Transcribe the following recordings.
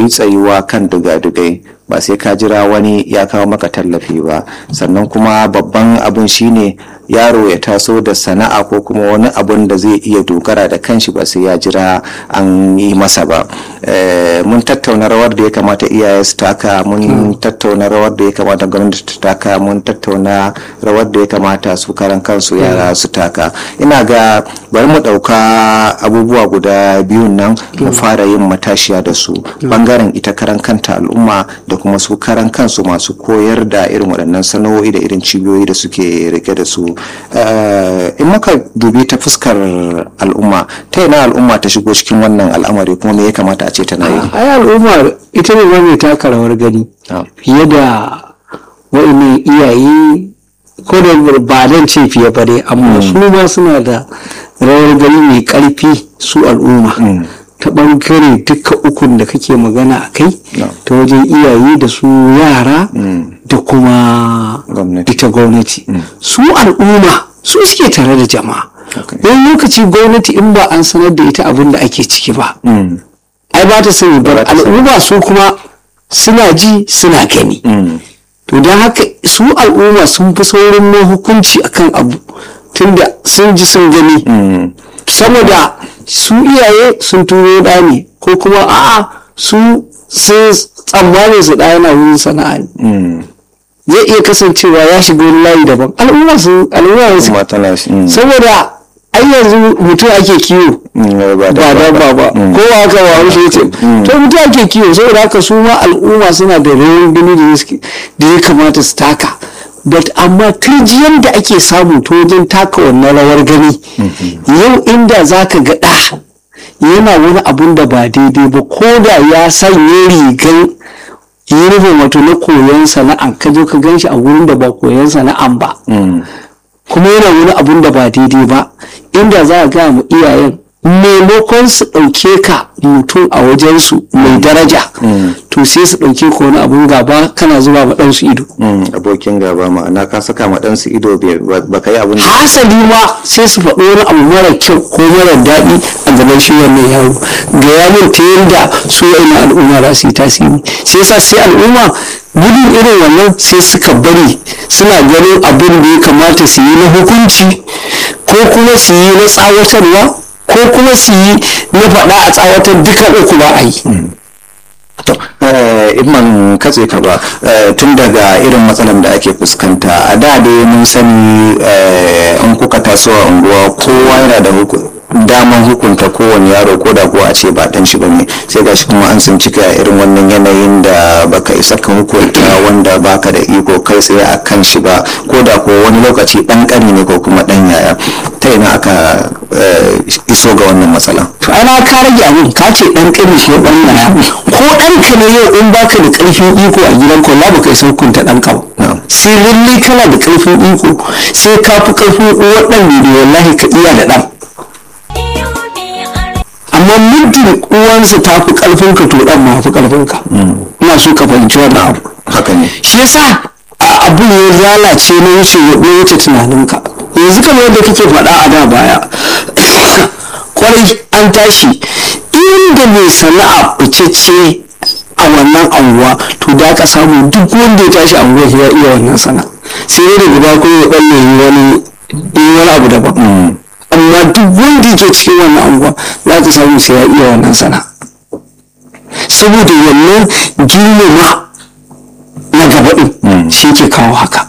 tsayuwa kan dugadugai ba sai ka jira wani ya kawo maka tallafi ba sannan kuma babban abin shine yaro ya taso da sana'a ko kuma wani abun da zai iya dogara da kanshi ba sai ya jira an yi masa ba mun tattauna rawar da ya kamata iyaye su taka mun tattauna rawar da ya kamata gwamnati ta taka mun tattauna rawar da ya kamata su karan kansu yara su taka ina ga bari mu ɗauka abubuwa guda biyun nan mu fara yin matashiya da su bangaren ita karan kanta al'umma da kuma su karan kansu masu koyar da irin waɗannan sana'o'i da irin cibiyoyi da suke rike da su in muka dubi ta fuskar al'umma ta yana al'umma ta shigo cikin wannan al'amari kuma me ya kamata a ce tana yi ai al'umma ita ne mai taka rawar gani fiye da wa'annan iyaye ko da ba dan ce fiye ba dai amma su ma suna da rawar gani mai karfi su al'umma ta bangare duka ukun da kake magana a kai ta wajen iyaye da su yara da kuma ita gwamnati su al'umma su suke tare da jama'a wani lokaci gwamnati in ba an sanar da ita abin da ake ciki ba ai ba ta sani ba al'umma su kuma suna ji suna gani to don haka su al'umma sun fi saurin ma hukunci akan abu tunda sun ji sun gani saboda su iyaye sun turo da ne ko kuma a'a su sun tsammanin su ɗaya na wurin sana'a ne zai iya kasancewa ya shiga wani layi daban al'umma su al'umma su saboda ai yanzu mutum ake kiwo ba dabba ba ko ba haka ba wani shi to mutum ake kiwo saboda haka su ma al'umma suna da rawan gani da ya kamata su taka but amma turjiyar da ake samu ta wajen taka wannan rawar gani yau inda za ka ga ɗa yana wani abun da ba daidai ba ko da ya sanya rigan yunifom wato na koyon sana'a ka zo ka gan shi a wurin da ba koyon sana'an ba kuma yana wani abun da ba daidai ba inda za a gaya mu iyayen maimakon su ɗauke ka mutum a wajensu mai daraja to sai su ɗauke ka wani abun gaba kana zuba ma ɗansu ido abokin gaba ma'ana ka saka ma ɗansu ido ba ka yi abin da hasali ma sai su faɗo wani abu mara kyau ko mara daɗi a gaban shi wannan yaro ga yamin ta yadda su yana al'umma za su yi tasiri sai sa sai al'umma gudun irin wannan sai suka bari suna ganin abin da ya kamata su yi na hukunci ko kuma su yi na tsawatarwa ko kuma su yi na faɗa a tsawatar duka uku ba a yi to imman katse ka ba tun daga irin matsalan da ake fuskanta a da dai mun sani in kuka taso a unguwa kowa yana da daman hukunta kowane yaro ko da kuwa a ce ba dan shi bane sai gashi kuma an sun cika irin wannan yanayin da baka isa ka hukunta wanda baka da iko kai tsaye a kan shi ba ko da ko wani lokaci dan kani ne ko kuma dan yaya ta ina aka iso ga wannan matsala to ana ka rage abin ka ce dan kani shi dan yaya ko dan ka ne yau in baka da karfin iko a gidan ko la baka isa hukunta dan ka ba sai lalle kana da karfin iko sai ka fi karfin uwar dan ne wallahi ka iya da dan amma muddin uwansa ta fi karfin ka to dan ma fi karfin ka ina so ka fahimci wannan abu haka ne shi yasa abu ya lalace na wuce ya wuce tunaninka yanzu kamar yadda kake faɗa a da baya kwarai an tashi inda mai sana'a ficece a wannan anguwa to da ka samu duk wanda ya tashi anguwa ya iya wannan sana'a sai dai daga ba ko ya balle wani wani abu daban amma duk wanda yake cikin wannan anguwa za ka samu sai ya iya wannan sana saboda wannan girmama na gaba ɗin shi ke kawo haka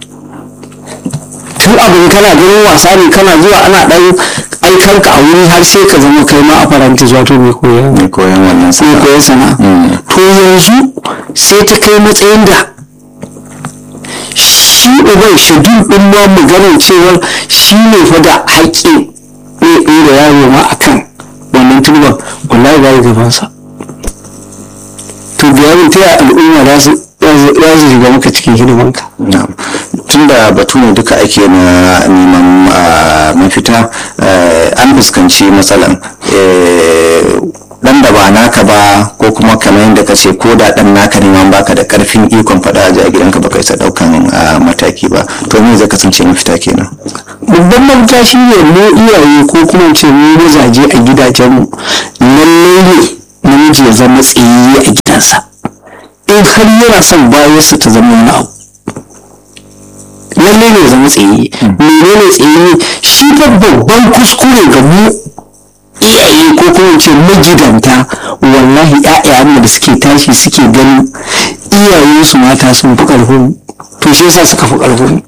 tun abin kana ganin wasa ne kana zuwa ana ɗan aikanka a wuri har sai ka zama kai ma a faranti wato mai koyon mai koyon wannan mai sana'a koyon sana to yanzu sai ta kai matsayin da shi uban shadul ɗin ma maganar cewar shi ne fa da haƙƙi ne ɗaya da yaro ma a kan wannan turban wallahi ba ya gabansa to da yaron ta yaya al'umma za su za su shiga maka cikin hidimanka Na'am. tunda batu ne duka ake na neman ah, mafita eh, an fuskanci matsalan eh, dan da ba naka ba ko kuma kamar yadda ka ce ko da dan naka ne ma baka da karfin ikon faɗa a gidanka baka isa daukan ah, mataki ba to me zai kasance mafita kenan babban mafita shi ne mu iyaye ko kuma ce mu mazaje a gidajenmu lallai ne namiji ya zama tsayayye a gidansa kansa in har yana son bayansa ta zama wani abu lalle ne zama tsaye menene tsaye shi fa babban kuskure ga mu iyaye ko kuma ce magidanta wallahi ƴaƴayen da suke tashi suke ganin iyayensu mata sun fi ƙarfin to shi yasa suka fi ƙarfin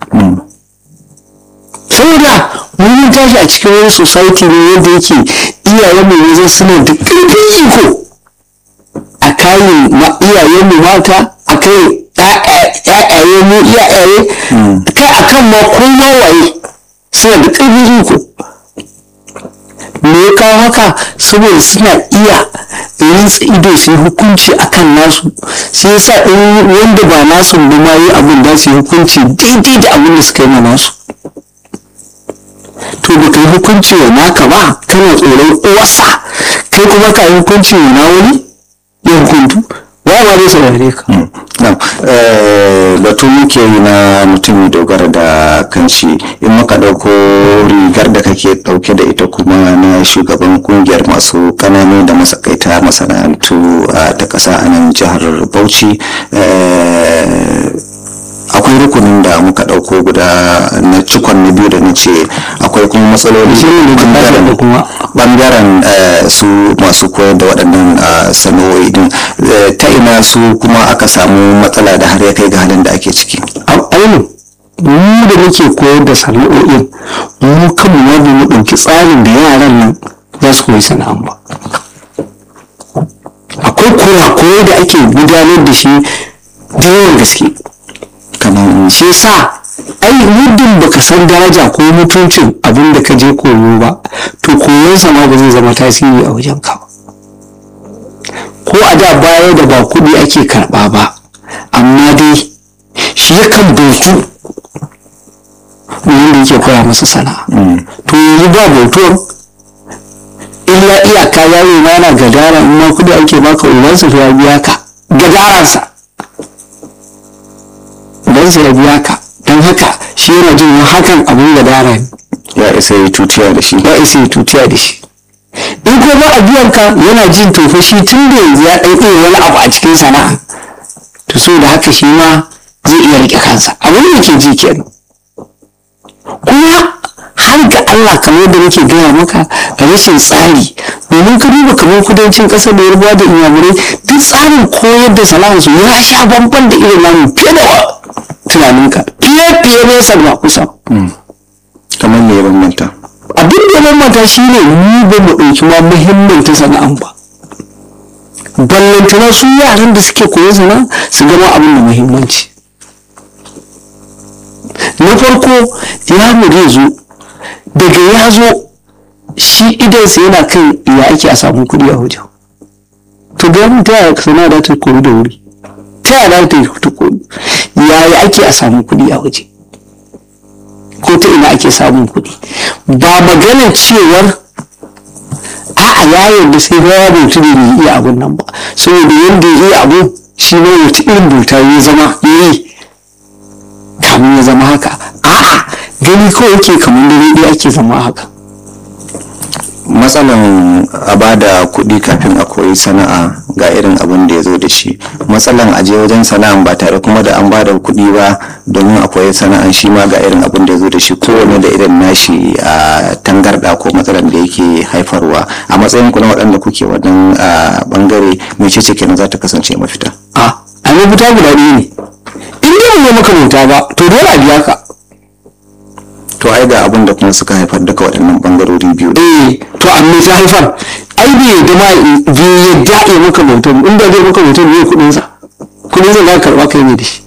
saboda mun tashi a cikin wani society ne wanda yake iyayen mu yanzu suna da ƙarfin iko a kayan iyayen mu mata a kai ƴaƴaye mu iyaye kai akan ma kowa waye suna da ƙarfin iko me ya kawo haka saboda suna iya rintsa ido su yi hukunci akan nasu sai yasa in wanda ba nasu da ma yi abin da su yi hukunci daidai da abin da suka yi ma nasu to da kai hukunci wa naka ba kana tsoron uwarsa kai kuma ka yi hukunci wa na wani ya hukuntu ba ma zai saurare ka batu muke yi na mutum dogara da kanshi in muka ɗauko rigar da kake ɗauke da ita kuma na shugaban kungiyar masu kananu da masakaita masana'antu ta ƙasa a nan jihar bauchi akwai rukunin da muka ɗauko guda na cikon na biyu da na ce akwai kuma matsaloli bangaren su masu koyar da waɗannan sana'o'i din ta ina su kuma aka samu matsala da har ya kai ga halin da ake ciki ainihin mu da muke koyar da sana'o'in mu kanmu ma ba mu ɗauki tsarin da yaran nan za su koyi sana'an ba akwai kurakurai da ake gudanar da shi da yawan gaske kamar shi sa ai muddin baka san daraja ko mutuncin abin da ka je koyo ba to koyon sama ba zai zama tasiri a wajen ka ko a da baya da ba kuɗi ake karɓa ba amma dai shi yakan bautu wanda yake koya masa sana'a to yanzu ba bautuwan illa iyaka yaro na na gadara in ma kuɗi ake baka ubansa ya biya ka gadaransa don sai ya biya ka don haka shi yana jin hakan abin da dara ne ya isa yi tutiya da shi ya isa yi tutiya da shi in ko ba a biyan ka yana jin tofa shi tun da yanzu ya ɗan iya wani abu a cikin sana'a to so da haka shi ma zai iya rike kansa abin da ke ji kenan kuma har ga Allah kamar da nake gaya maka rashin tsari domin ka duba kamar kudancin ƙasar da yarbawa da inyamurai duk tsarin koyar da sana'arsu ya sha bamban da irin namu fiye da tunaninka fiye fiye nesa da kusa kamar me ya bambanta abin da ya bambanta shi ne mu ba mu ɗauki ma muhimmanta sana'an ba ballantana su yaran da suke koyon sana'a su gama abin da muhimmanci na farko yaro zai zo daga ya zo shi idansa yana kan ya ake a samu kuɗi a wajen to ga mu ta yaya sana'a da ta koyi da wuri ta yaya ta ta koyi yaya ake a samu kuɗi a waje ko ta ina ake samun kuɗi ba maganar cewar a'a ya yarda sai ba ya bautu da bai iya abun nan ba saboda yadda ya iya abu shi ne wata irin bauta ya zama ya yi kamun ya zama haka a'a gani kawai yake kamar da ɗaya ake zama haka matsalan a bada kuɗi kafin a koyi sana'a ga irin abin da ya zo da shi matsalan a je wajen sana'an ba tare kuma da an bada kuɗi ba domin a koyi sana'an shi ma ga irin abin da ya zo da shi kowane da irin nashi a tangarɗa ko matsalan da yake haifarwa a matsayin ku na waɗanda kuke wannan bangare mai ce kenan za ta kasance mafita a a mafita guda ɗaya ne in dai ba maka bauta ba to dole a biya ka to ai ga abin da kuma suka haifar daga waɗannan bangarori biyu eh to amma ta haifar ai bai yadda ma bai yadda ya maka bautar in da zai maka bautar ne kuɗin sa kuɗin sa za ka karɓa kai ne da shi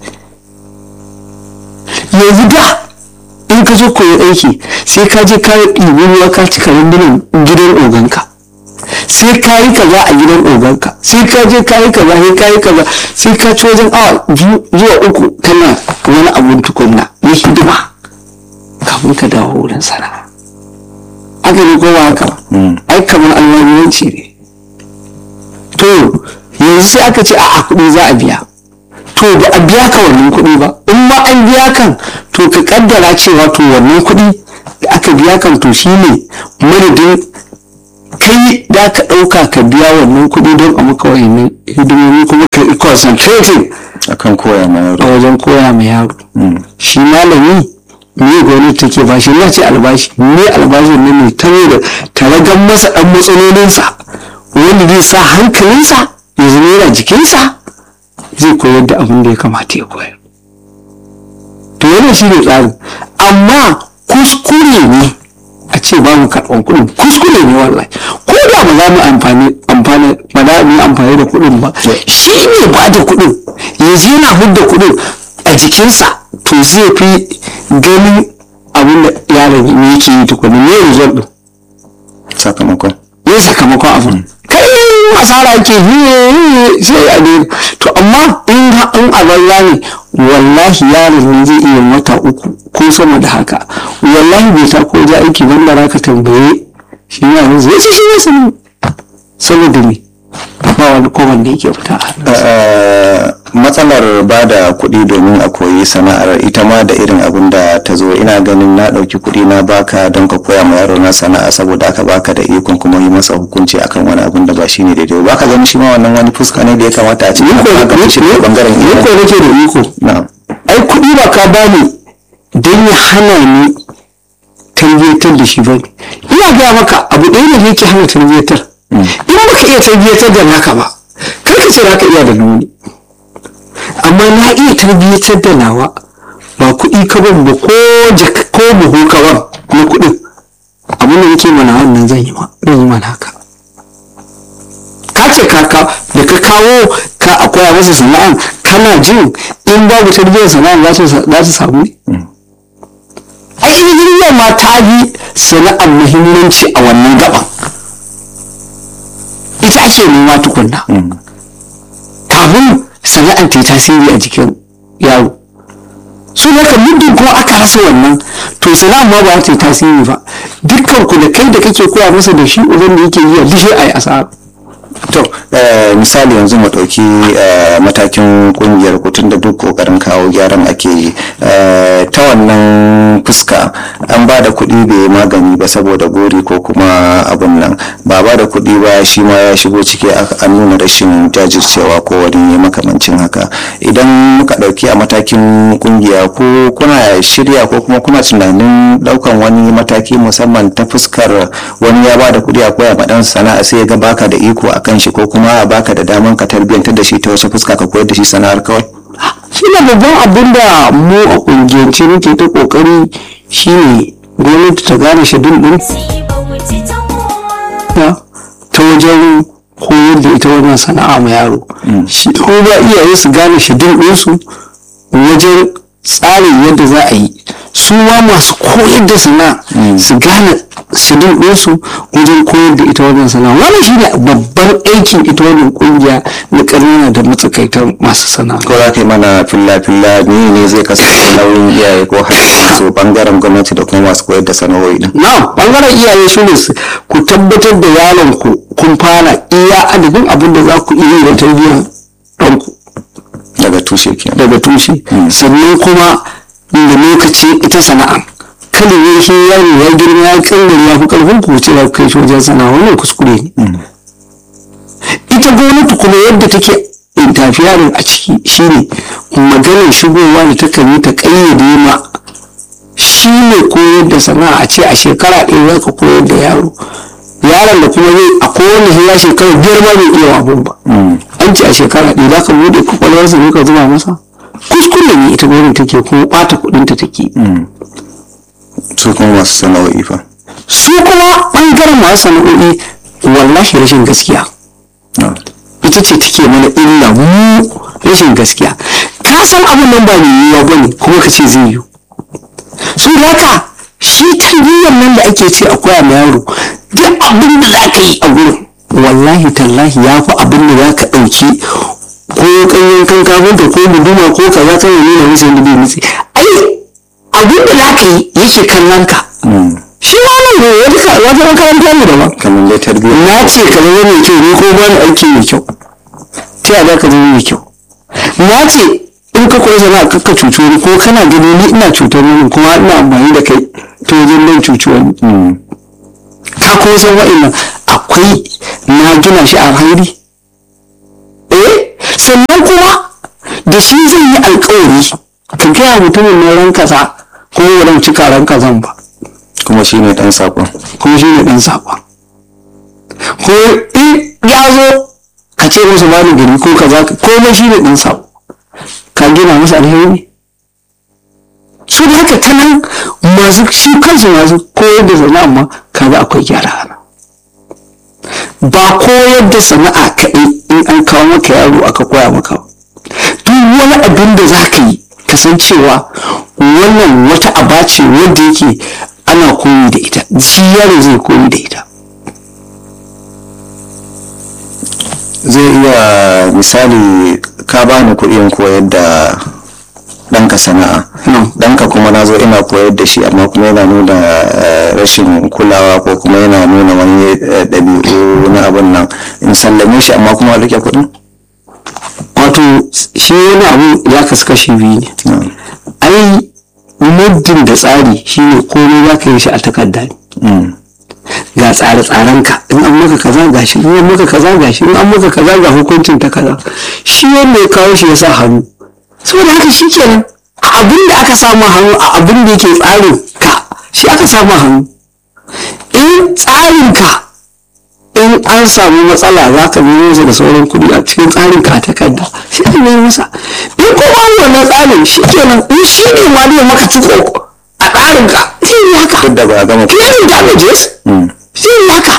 yanzu da in ka zo koyi aiki sai ka je ka ɗibi ruwa ka cika rundunan gidan oganka sai ka yi kaza a gidan oganka sai ka je ka yi kaza sai ka yi kaza sai ka ci wajen awa biyu zuwa uku kana wani abun tukunna na hidima kafin ka dawo wurin sana'a aka ne kowa haka ai kamar almajiranci ne to yanzu sai aka ce a kuɗi za a biya to ba a biya ka wannan kuɗi ba in ma an biya kan to ka kaddara cewa to wannan kuɗi da aka biya kan to shine madadin kai da ka ɗauka ka biya wannan kuɗi don a maka wayannan hidimomi kuma ka concentrating akan koya ma a yaro wajen koya ma yaro shi malami me gwamnati take ba shi na ce albashi me albashin ne mai tare da taragan masa dan matsalolinsa wanda zai sa hankalinsa ya zama yana jikinsa zai koyar da abin da ya kamata ya koyar to wannan shi ne tsarin amma kuskure ne a ce ba mu karɓar kuɗin kuskure ne wallahi ko da ba za mu amfani amfani ba za mu yi amfani da kuɗin ba shi ne ba da kuɗin yanzu yana hudda kuɗin a jikinsa to zai fi ganin abin da yaron ne yake yi tukuni ne result ɗin sakamakon ne sakamakon abin kai asara ke yi sai a ne to amma in ha- in a banza ne wallahi yaron nan zai iya wata uku ko sama da haka wallahi bai ta ko ja aiki ban da ka tambaye shi yaron zai ce shi ne sani saboda me ba wani kowan da yake fita a hannunsa. Eh, matsalar ba da kuɗi domin a koyi sana'ar ita ma da irin abin da ta zo ina ganin na ɗauki kuɗi na baka don ka koya ma yaro na sana'a saboda aka baka da ikon kuma yi masa hukunci akan wani abin da ba shi ne daidai ba ka ganin shi ma wannan wani fuska ne da ya kamata a ce Ni ko ana magance shi daga bangaren ni ko iyaye nake da iko na'am ai kuɗi ba ka bani don ya hana ni tarbiyyatar da shi ba ne ina gaya maka abu ɗaya ne yake hana tarbiyyatar in baka iya tarbiyyatar da naka ba kar ka ce za ka iya da nuni amma na iya tarbiyyatar da nawa ba kuɗi ka ban ba ko jaka ko buhu ka ban na kuɗin abin da yake mana wannan zan yi ma zan yi mana haka ka ce ka ka da ka kawo ka a koya masa sana'an kana jin in babu tarbiyyar sana'an za ta za ta samu ne ai ilimin ma ta bi sana'ar muhimmanci a wannan gaban ita ake nema tukunna kafin sana'ar ta yi tasiri a jikin yaro su haka muddin kuma aka rasa wannan to sana'ar ma ba ta yi tasiri ba dukkan ku da kai da kake koya masa da shi uban da yake yi a dishe a yi asara to eh, misali yanzu mu ɗauki eh, matakin ƙungiyar kutun da duk ƙoƙarin kawo gyaran ake yi Eh, ta wannan fuska an ba da kuɗi bai yi magani ba saboda gori ko kuma abun nan ba ba da kuɗi ba shi ma ya shigo ciki aka- an nuna rashin jajircewa ko wani makamancin haka idan muka ɗauki a matakin ƙungiya ko kuna shirya ko kuma kuna tunanin ɗaukan wani mataki musamman ta fuskar wani ya ba da kuɗi a koya ma ɗan sana'a sai ya ga baka da iko a kan shi ko kuma baka da daman ka tarbiyyantar da shi ta wace fuska ka koyar da shi sana'ar kawai shi ne babban abin da mu a ƙungiyance muke ta ƙoƙari shine gwamnati ta gane shadun ɗin ta ta wajen koyar da ita wannan sana'a ma yaro shi ko ba iyaye su gane shadun ɗinsu wajen tsarin yadda za a yi su ma masu koyar da sana'a su gane shadun ɗinsu wajen koyar da ita wannan sana'a wannan shi ne babban aikin ita wannan ƙungiya na ƙanana da matsakaitan masu sana'a ko za ka yi mana filla-filla ne ne zai kasance nauyin iyaye ko har su bangaren gwamnati da kuma masu koyar da sana'o'i din na bangaren iyaye shi ne su ku tabbatar da yaron ku kun fara iya adadin abin da za ku iya yi da tarbiyyar ɗanku daga tushe kenan daga tushe sannan kuma da lokaci ita sana'a kada ya shi yaro ya girma ya kangare ya fi karfin ku ce za ku kai shi wajen sana'a wannan kuskure ne ita gwamnati kuma yadda take interfering a ciki shine maganar shigowa da ta kan yi ta kayyade ma shi ne koyar da sana'a a ce a shekara ɗaya za ka koyar da yaro yaron da kuma zai a kowane ya shekara biyar ma bai iya abun ba an ce a shekara ɗaya za ka buɗe kwakwalwarsa ne ka zuba masa kuskure ne ita gwamnati take kuma ɓata kuɗinta take su kuma masu sana'o'i fa su kuma ɓangaren masu sana'o'i wallahi rashin gaskiya No. ita ce take mana illa mu rashin gaskiya ka san abin nan ba mai yiwuwa ba ne kuma ka ce zai yiwu su haka shi tarbiyyar nan da ake ce a koya ma yaro duk abin da za ka yi a gurin wallahi tallahi ya fi abin da za ka ɗauki ko kanyen kan kafinta ko guduma ko kaza kan yi nuna musu yadda bai nutse ai abin da za ka yi yake kallon ka shi ma nan ne wata wata makaranta ne daban kamar dai tarbiyya na ce ka zama mai kyau ne ko ba ni aiki mai kyau ta yaya ka zama mai kyau na ce in ka koyi sana'a ka ka cuci wani ko kana gani ni ina cutar wani kuma ina amfani da kai ta wajen nan cuci wani ka kuma san wa'annan akwai na gina shi a hairi eh sannan kuma da shi zai yi alkawari ka gaya mutumin na ran kaza ko wurin cika ran kazan ba kuma shi ne ɗan saƙon kuma shi ne ɗan saƙon ko in ya zo ka ce masa ba ni gari ko kaza komai shi ne ɗan saƙo ka gina masa alheri ne su da haka ta nan masu shi kansu masu koyar da sana'a ma kaga akwai gyara ana ba koyar da sana'a kaɗai in an kawo maka yaro aka koya maka ba duk wani abin da za ka yi kasancewa wannan wata aba ce wanda yake ana koyi da ita shi yaro zai koyi da ita zai iya misali ka bani kuɗin koyar da ɗanka sana'a ɗanka kuma na zo ina koyar da shi amma kuma yana nuna rashin kulawa ko kuma yana nuna wani ɗabi'u na abin nan in sallame shi amma kuma rike kuɗin wato shi wani abu ya kasu kashi biyu ne ai muddin da tsari shine komai za ka yi shi a takarda ne ga tsare-tsarenka in an maka kaza ga shi in an maka kaza ga shi in an maka kaza ga hukuncin ta kaza shi wanda ya kawo shi ya sa hannu saboda haka shi kenan a abin da aka samu hannu a abin da yake tsarin ka shi aka samu hannu in tsarin ka in an samu matsala za ka nemo masa da sauran kuɗi a cikin tsarin ka a takarda shi ka nemo masa in ko ba wannan tsarin shi kenan in shi ne ma zai maka ciko a tsarin ka sai yi haka duk da ba a gama clearing damages sai yi haka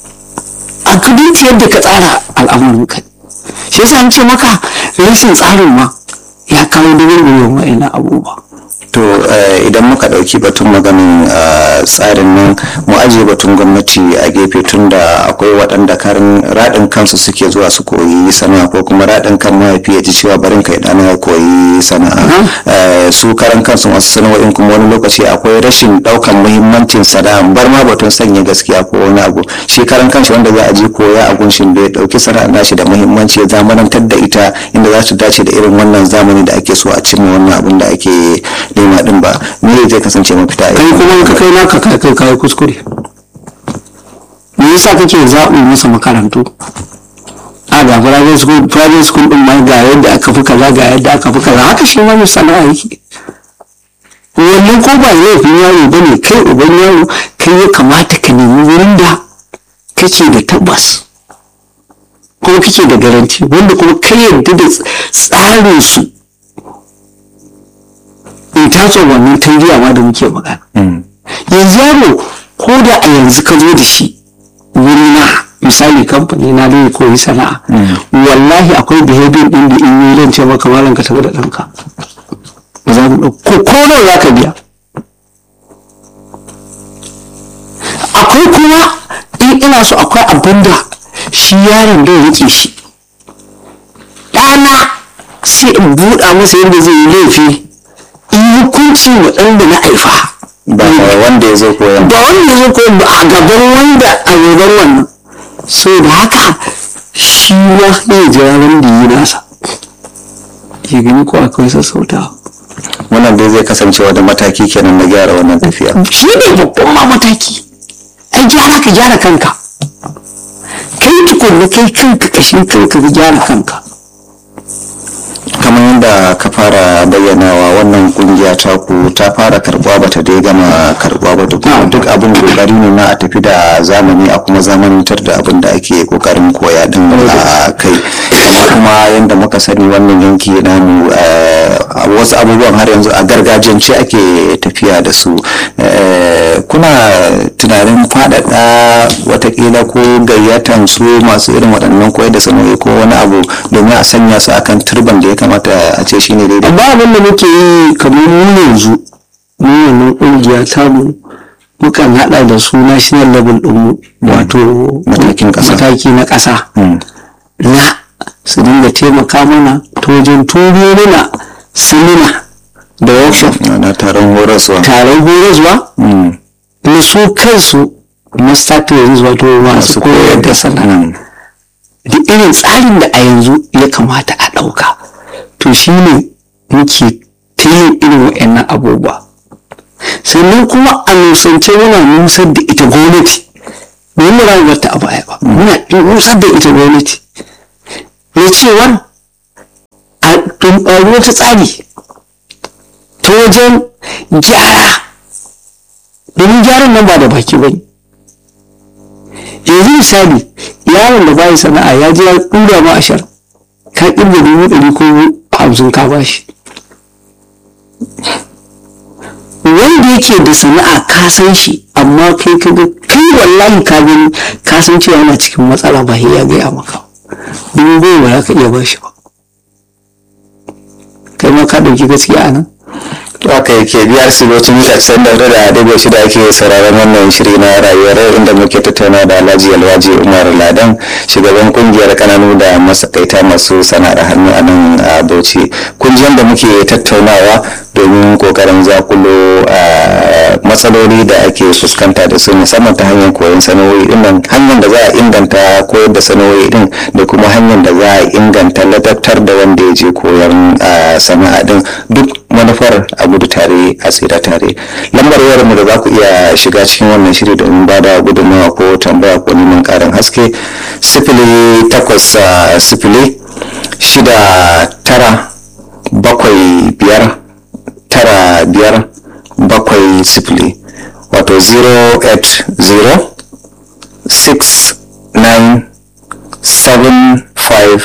a kudin yadda ka tsara al'amarin ka shi yasa an ce maka rashin tsarin ma ya kawo dubin wa'ina abubuwa to idan muka ɗauki batun maganin tsarin nan mu ajiye batun gwamnati a gefe tun da akwai waɗanda karin raɗin kansu suke zuwa su koyi sana'a ko kuma raɗin kan mahaifi ya ji cewa barin kai ɗana ya koyi sana'a su karan kansu masu sana'o'in kuma wani lokaci akwai rashin ɗaukan muhimmancin sana'a bar ma batun sanya gaskiya ko wani abu shi karan kanshi wanda za a je koya a gunshin da ya ɗauki sana'a nashi da muhimmanci ya zamanantar da ita inda za su dace da irin wannan zamani da ake so a cimma wannan abin da ake nema din ba me zai kasance mafita kai kuma ka kai naka kai kai kai kuskure me yasa kake zaɓi masa makarantu a ga private school private school din ma ga yadda aka fi kaza ga yadda aka fi kaza haka shi ma mai sana'a yake wannan ko ba laifin yaro ba ne kai uban yaro kai ya kamata ka nemi wurin da kake da tabbas kuma kake da garanti wanda kuma kai yadda da tsarin su in taso wannan tarbiyya ma da muke magana yanzu yaro ko da a yanzu ka zo da shi wuri na misali kamfani na da koyi sana'a wallahi akwai behavior din da in yi lance maka malam ka tafi da ɗanka ba za mu ko ko nawa za ka biya akwai kuma in ina so akwai abin da shi yaron da rike shi ɗana sai in buɗa masa yadda zai yi laifi in hukunci wa ɗan da na haifa ba wanda ya zo koyan ba wanda ya zo koyan ba a gaban wanda a gaban wannan so da haka shi ma ya jira ran da yi nasa ya gani ko akwai sassautawa wannan dai zai kasance wani mataki kenan na gyara wannan tafiya shi ne babban ma mataki ai gyara ka gyara kanka kai tukunna kai kanka kashin kanka ka gyara kanka kamar yadda ka fara bayyanawa wannan kungiya ta ku ta fara karbuwa bata dai gama karbuwa ba duk duk abin kokari ne na a tafi da zamani a kuma zamanantar da abin da ake kokarin koya din a kai amma kuma yadda muka sani wannan yanki namu wasu abubuwan har yanzu a gargajiyance ake tafiya da su kuna tunanin faɗaɗa watakila ko gayyatan su masu irin waɗannan koyar da sanarwa ko wani abu domin a sanya su akan turban da ya kamata a ce shine daidai amma abin da muke yi kamar mu yanzu mu wannan kungiya ta mu mukan hada da su national level din mu wato Matakin ƙasa. mataki na ƙasa na su dinga taimaka mana ta wajen turo mana samina da workshop na taron horaswa taron horaswa na su kansu master trainers wato masu koyar da sana'a da irin tsarin da a yanzu ya kamata a ɗauka to shi ne muke ta yin irin wa'annan abubuwa sannan kuma a nusance muna nusar da ita gwamnati ba mu rawar ta a baya ba muna nusar da ita gwamnati na cewar wata tsari ta wajen gyara domin gyaran nan ba da baki ba ne yanzu misali yaron da bayi sana'a ya je ya ɗura ma ashar ka ƙirga dubu ɗari ko hamsin ka bashi wanda yake da sana'a ka san shi amma kai ka ga kai wallahi ka gani ka san cewa yana cikin matsala ba ya gaya maka dubu goma ba za ka iya bashi ba kai ma ka ɗauki gaskiya a nan haka yake biyar silocin mita can da da dago shi da ake sauraron wannan shiri na rayuwar inda muke tattauna da alhaji alwaji umar ladan shugaban kungiyar kananu da masakaita masu sana'ar hannu a nan a bauchi kungiyar da muke tattaunawa domin kokarin zakulo matsaloli da ake fuskanta da su musamman ta hanyar koyon sana'o'i din nan hanyar da za a inganta koyar da sana'o'i din da kuma hanyar da za a inganta ladabtar da wanda ya je koyon sana'a din duk manufar a gudu tare a tsira tare lambar wayar mu da za ku iya shiga cikin wannan shiri domin ba da gudunmawa ko tambaya ko neman karin haske sifili takwas sifili shida tara bakwai biyar tara biyar bakwai sifili wato 080 69 75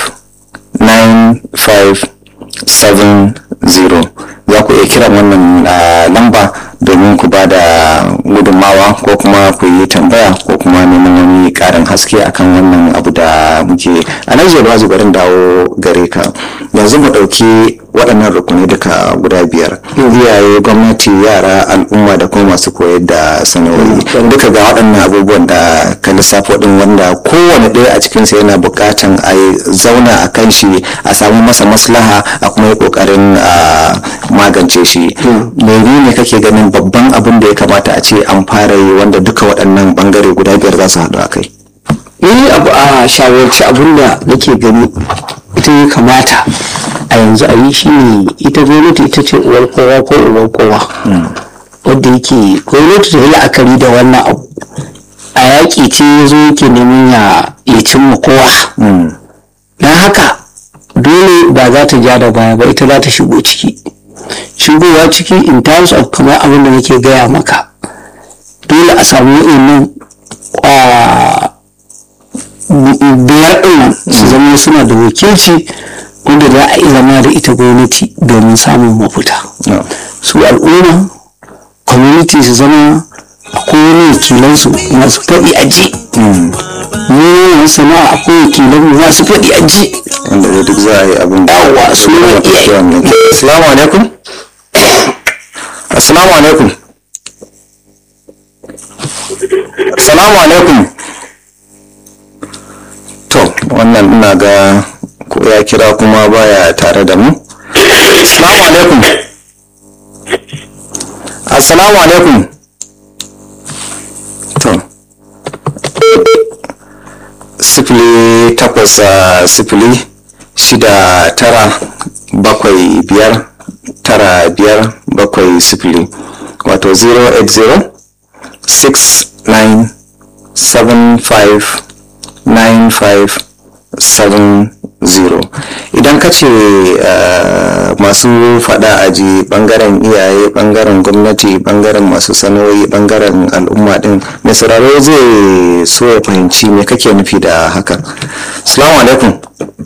95 70 za ku iya kiran wannan lamba domin ku ba da gudunmawa ko kuma ku yi tambaya ko kuma neman wani karin haske akan wannan abu da muke a nan ba barin dawo gare ka yanzu mu ɗauki waɗannan rukunai duka guda biyar iyaye gwamnati yara al'umma da kuma masu koyar da sana'o'i duka ga waɗannan abubuwan da ka lissafo ɗin wanda kowane ɗaya a cikinsa yana buƙatan a zauna a kan shi a samu masa maslaha a kuma yi ƙoƙarin magance shi menene kake ganin babban abin da ya kamata a ce an fara yi wanda duka waɗannan ɓangare guda biyar za su haɗu a kai ni abu a shawarci abin da nake gani ita ya kamata a yanzu a yi shi ne ita gwamnati ita ce uwar kowa ko uwar kowa wadda yake gwamnati ta yi la'akari da wannan abu a yaƙi ce ya zo yake neman ya cimma kowa don haka dole ba za ta ja da baya ba ita za ta shigo ciki shigowa ciki in terms of kamar abin da nake gaya maka dole a samu wa'annan biyar ɗin su zama suna da wakilci wanda za a yi zama da ita gwamnati domin samun mafita su al'umma community su zama akwai wani wakilansu masu faɗi a ji mu sana'a akwai wakilan masu faɗi a ji wanda da duk za a yi abin da yawa su ne iyaye assalamu alaikum assalamu alaikum assalamu alaikum to wannan ina ga ko ya kira kuma baya tare da mu assalamu alaikum assalamu alaikum to sifili takwas sifili shida tara bakwai biyar tara biyar bakwai sifili wato 080 69 75 9570 idan ka ce masu fada aji bangaren iyaye bangaren gwamnati bangaren masu sanoyi bangaren al'umma din mai sauraro zai so ya fahimci me kake nufi da hakan salamu alaikum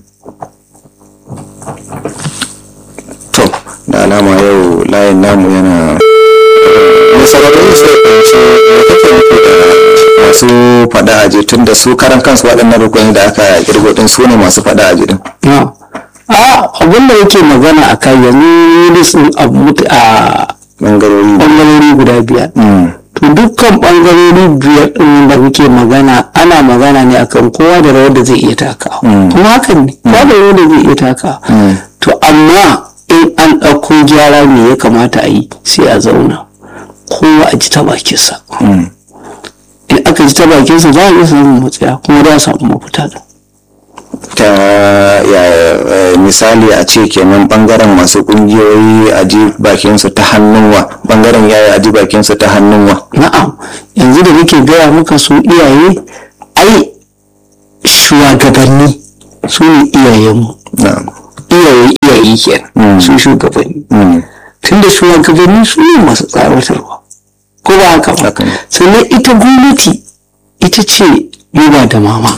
to da alama yau layin namu yana mai sauraro zai fahimci me kake nufi da masu fada aji tun da su karan kansu waɗannan rukuni da aka kirgo din su ne masu fada aji din a abin da yake magana a kai yanzu a bangarori bangarori guda biyar to dukkan bangarori biyar din da muke magana ana magana ne akan kowa da rawar da zai iya taka kuma hakan ne kowa da rawar da zai iya taka to amma in an ɗauko gyara me ya kamata a yi sai a zauna kowa a ji ta bakinsa in aka ji ta bakinsa za a iya samun matsaya kuma za a samu mafita da ta ya misali a ce kenan bangaren masu kungiyoyi a ji bakinsu ta hannunwa bangaren yaya a ji bakinsu ta hannunwa na'am yanzu da nake gaya maka su iyaye ai shugabanni su ne iyayenmu na'am iyaye iyaye kenan su shugabanni tunda shugabanni su ne masu tsawatarwa ko ba haka ba Haka ne. sannan ita gwamnati ita ce yoba da mama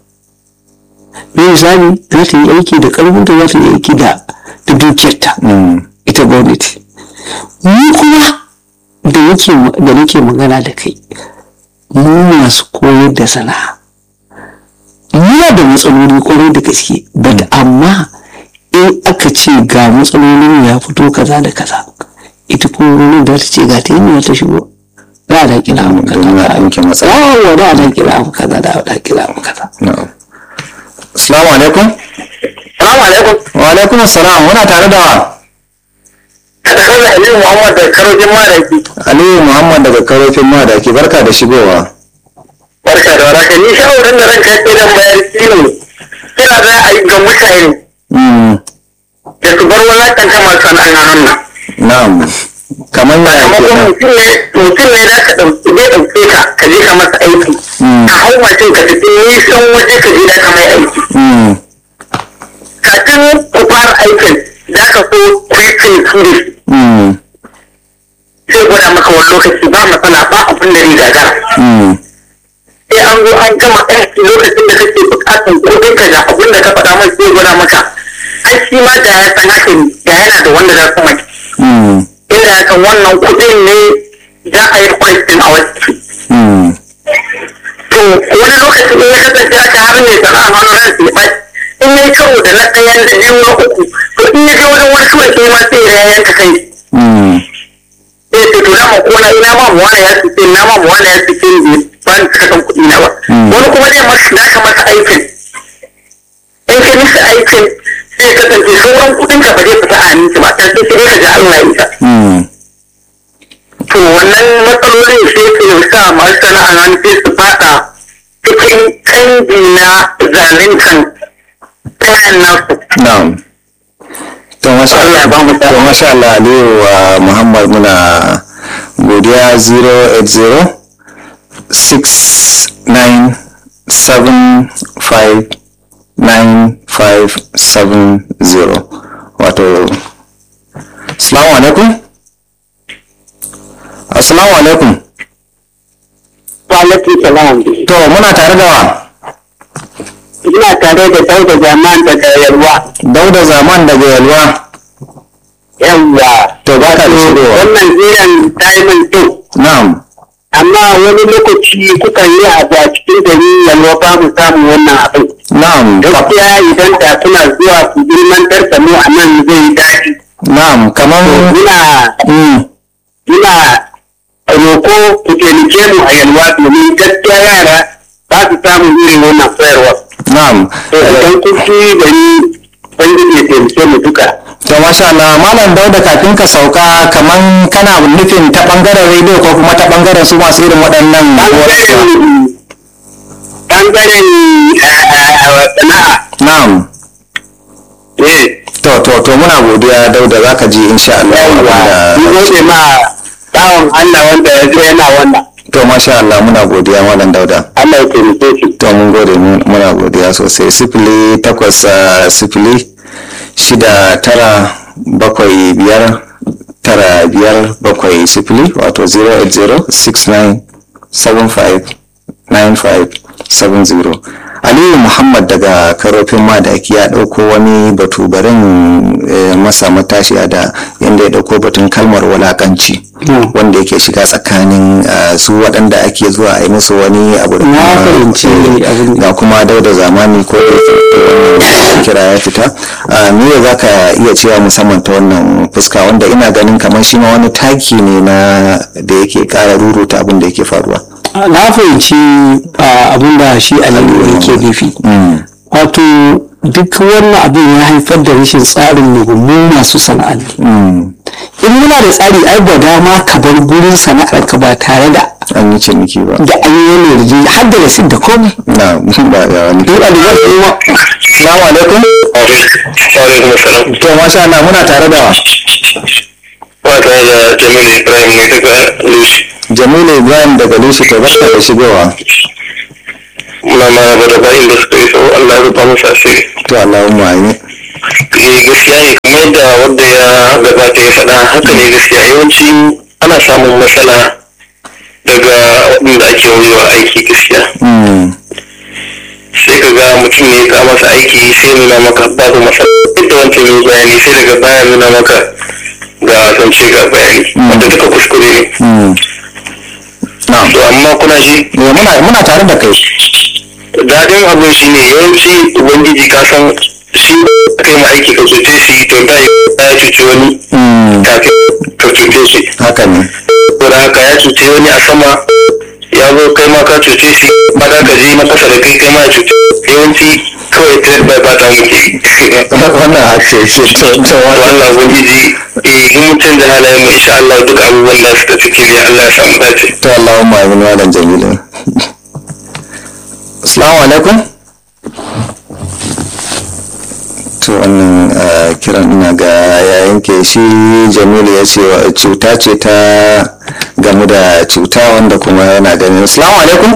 me misali za ta yi aiki da karfinta za ta yi aiki da da dukiyarta ita gwamnati mu kuma da nake da nake magana da kai mu masu koyar da sana'a muna da matsaloli kwarai da gaske but amma in aka ce ga matsalolin ya fito kaza da kaza ita kuma wani da ta ce ga ta yi ta shigo za a daƙila abu kaza domin a ɗauke matsala. yawon da a daƙila abu kaza da a daƙila abu kaza na'am assalamu alaikum Salamu alaikum. wa alaikum assalam muna tare da wa Kada kai da Aliyu Muhammad da karojin maraki. aliyu muhammad daga karofin madaki barka da shigowa Barka da waraka. Ni shawarin da ranka ke da bayar shi ne. Kira za a yi ga mutane Mm, da su bar walakanta masu sana'an nan. na'am kamar yaya Sakamakon kenan mutum ne mutum ne za ka ɗauki zai ɗauke ka ka je ka masa aiki. Ka hau mashin ka tafi nisan waje ka je da ka mai aiki. Mm, Kafin ku fara aikin za ka so ku yi ciniki da shi. mm, Sai gwada maka wani lokaci ba matsala ba abin da riga gagara. mm, sai an zo an gama aiki lokacin da kake bukatan kudin ka da abin da ka faɗa mai zai gwada maka ai shi ma da ya san haka ne da yana da wanda za su mai mm, inda ya san wannan kudin ne za a yi question a wasu mm, to wani lokacin in ya kasance haka har ne sana'a hannu ran su ba in ya yi karo da na ɗayan da biyu na uku to in ya je wajen wani kawai sai ma sai ya yanka kai mm, sai ce to dama ko na ina ma mu wani ya fice na ma mu wani ya fice ne ba ni kasan kuɗi na ba wani kuma zai masa da ka masa aikin in ka masa aikin sai kasance sauran kuɗin ka ba zai fita a hannunki ba ta sai sai ka ji Allah ya isa mm, to wannan matsalolin sai ke sa masu sana'a hannu sai su fada cikin canji na zaluntan kayan nasu na'am to masha Allah ya ba mu Allah to masha Allah aliyu wa muhammad muna godiya 080 69759570 wato assalamu alaikum assalamu alaikum Walaikum salam. to muna tare da wa Ina tare da dauda zaman daga yalwa. dauda zaman daga yalwa Yawwa. to baka da shigowa Wannan ziran diamond din. na'am Amma wani lokaci kuka yi abu a cikin gari yalwa ba mu samu wannan abin. na'am Gaskiya idan da suna zuwa su ilmantar da mu a nan zai yi daɗi. na'am kamar Muna mm, muna roko ku taimake mu a yalwa domin gaskiya yara ba su samun irin wannan koyarwa. na'am To idan kun ci gari Ubangiji ya taimake mu duka. to masha Allah malam dauda kafin ka sauka kaman kana nufin ta bangaren rediyo ko kuma ta bangaren su masu irin waɗannan Ɓangaren ɓangaren sana'a. na'am Eh. to to to muna godiya dauda zaka ji insha Allah Yawwa. Ni abinda- gode ma bawan Allah wanda ya zo yana wannan. to masha Allah muna godiya malam dauda Allah ya taimake shi. to mun gode mu- muna godiya sosai sifili takwas ah, sifili shida tara bakwai biyar tara biyar bakwai sifili wato 08069759570 aliyu muhammad daga karofin madaki ya ɗauko wani batu barin eh, masa matashiya da yadda ya ɗauko batun kalmar walakanci Mm. wanda yake shiga tsakanin ah, su waɗanda ake zuwa a yi musu wani abu da Na kuma- fahimci eh, abin da- ga kuma dauda zamani ko da yake wannan kira ya fita Ah, me za ka iya cewa musamman ta wannan fuska wanda ina ganin kamar shi ma wani taki ne na da yake kara ruruta abin da yake faruwa na fahimci ah, abin da shi aliyu yake nufi wato duk wannan abin ya haifar da rashin tsarin mu masu sana'anni in muna da tsari ai ba dama ka bar gurin sana'ar ka ba tare da an yi ciniki ba da an yi wani yarje har da rasid da komai na ba ya wani duk da zai yi wa salamu alaikum Alaikum salam. to masha Allah muna tare da wa Ba tare da Jamilu Ibrahim mai daga Lushi. Jamilu Ibrahim daga Lushi to barka da shigowa Muna maraba da bayin da suka yi sau Allah ya rufa musu asiri. to Allahumma amin eh gaskiya ne kamar yadda wanda ya gabata ya faɗa haka ne gaskiya yawanci ana samun matsala daga waɗanda ake wa aiki gaskiya Mm. sai ka ga mutum ne ka masa aiki sai nuna maka babu matsala duk da wancan yin bayani sai daga baya nuna maka ga zance ga bayani wanda duka kuskure ne Mm. Na'am. to amma kuna ji Eh, muna muna tare da kai daɗin abin shi ne yawanci ubangiji ka san shi kai ma aiki ka cuce shi to da ya cuci wani Mm. kafin ka cuce shi haka ne saboda haka ya cuce wani a sama ya zo kai ma ka cuce shi ba da ka je na kasa da kai kai ma ya cuce yawanci kawai trade by ba ta muke wannan hake ce to to to wato Allah ubangiji eh in mutum da halayen mu insha Allah duk abubuwan da suka fi kiriya Allah ya samu dace to Allahumma amin malam Jamilu Assalamu alaikum to wannan ah, kiran ina ga ya yanke shi Jamilu ya ce wa- cuta ce ta gamu da cuta wanda kuma yana ganin Assalamu alaikum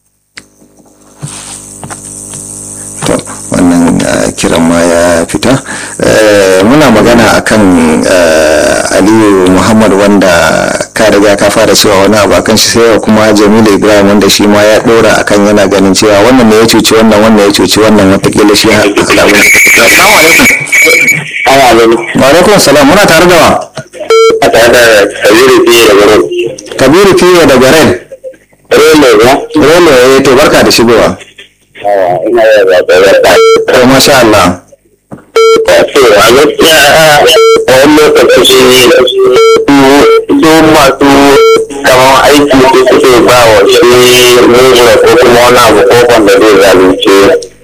to wannan ah, kiran ma ya fita Eh, muna magana akan eh, aliyu muhammad wanda ka riga ka fara cewa wani abu akan shi sai kuma jamilu ibrahim wanda shi ma ya dora akan yana ganin cewa wannan ne ya cuci wannan wannan ya cuci wannan watakila shi ha- alamu assalamu alaikum Awa alaikum. wa alaikum salam muna tare da wa A tare da Kabiru fiye da garo. kabiru fiye daga ren Rolo ba? rolo ya to barka da shigowa ina da zaɓe to masha Allah to a gaskiya a wani lokaci su masu kamar aiki su suke ba wa shi mura ko kuma wani abu kofan da zai zalunce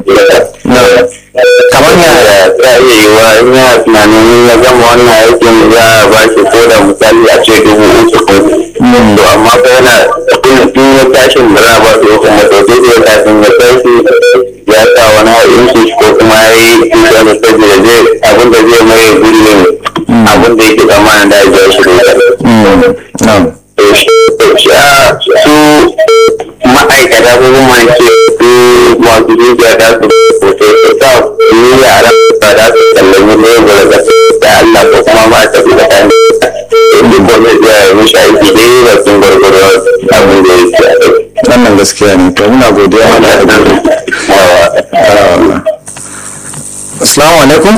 kamar ya ta iya yi wa in yana tunanin ya gama wannan aikin za a ba shi ko da misali a ce dubu uku ko to amma ko yana in ya tashin da za a ba su kuma to sai da ya tashin ya tashi ya sa wani inci ko kuma ya yi tuta da saboda zai abin da zai mai gurbin abin da yake zamanin da ya ja shi da Mm, na'am to shi su ma'aikata ko kuma ce su masu dukiya da su hoto su sa su yi yara ba da su sallami lebura da da Allah ko kuma ma ta fi da kan inda ko zai iya mishi aiki dai ba sun gwargwaro abin da yake a kai. wannan gaskiya ne to muna godiya Allah ya gode Ah, assalamu alaikum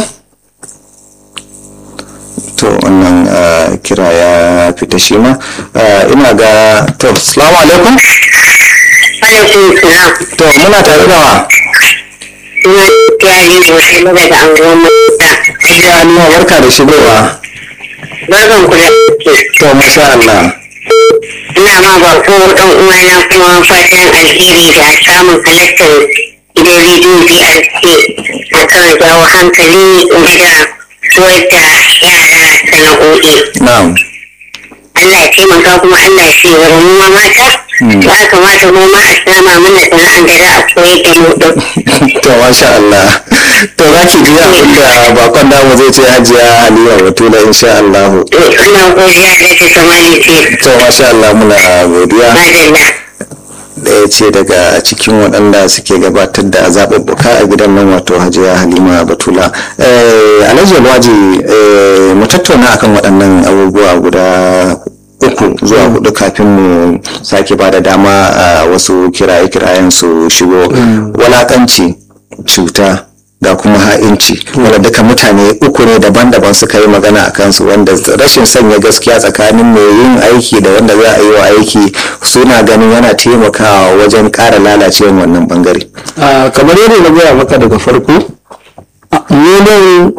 to wannan ah, kira ya fita shi ma Ah, ina ga to assalamu alaikum Alaikum salam. to muna tare da wa Ina kiyaye sosai na daga anguwan mata. Hajiya Halima barka da shigowa Barkan ku da ke. to masha Allah Ina ma ba ko ɗan uwana kuma fatan alheri da samun halartar gidan rediyo BRC a kan jawo hankali game da koyar da yara sana'o'i. na'am Allah ya taimaka kuma Allah ya ce wa mu ma mata ya kamata mu ma a sama mana sana'an da za a koyar da mu ɗin. to masha Allah to za ki ji abin da bakon damu zai ce hajiya Halima Batula insha Allah Ina godiya da ta samani ce. to masha Allah muna godiya Madalla. ɗaya ce daga cikin waɗanda suke gabatar da zaɓuɓɓuka a gidan nan wato hajiya halima batula Eh, alhaji alwaji eh, mu tattauna akan waɗannan abubuwa guda uku zuwa hudu kafin mu sake ba da dama a wasu kiraye-kirayen su shigo walakanci cuta da kuma ha'inci wanda duka mutane uku ne daban-daban suka yi magana a kansu wanda rashin sanya gaskiya tsakanin mai yin aiki da wanda za a yi wa aiki suna ganin yana taimakawa wajen ƙara lalacewar wannan bangare Ah, kamar yadda na gaya maka daga farko ah, mu nan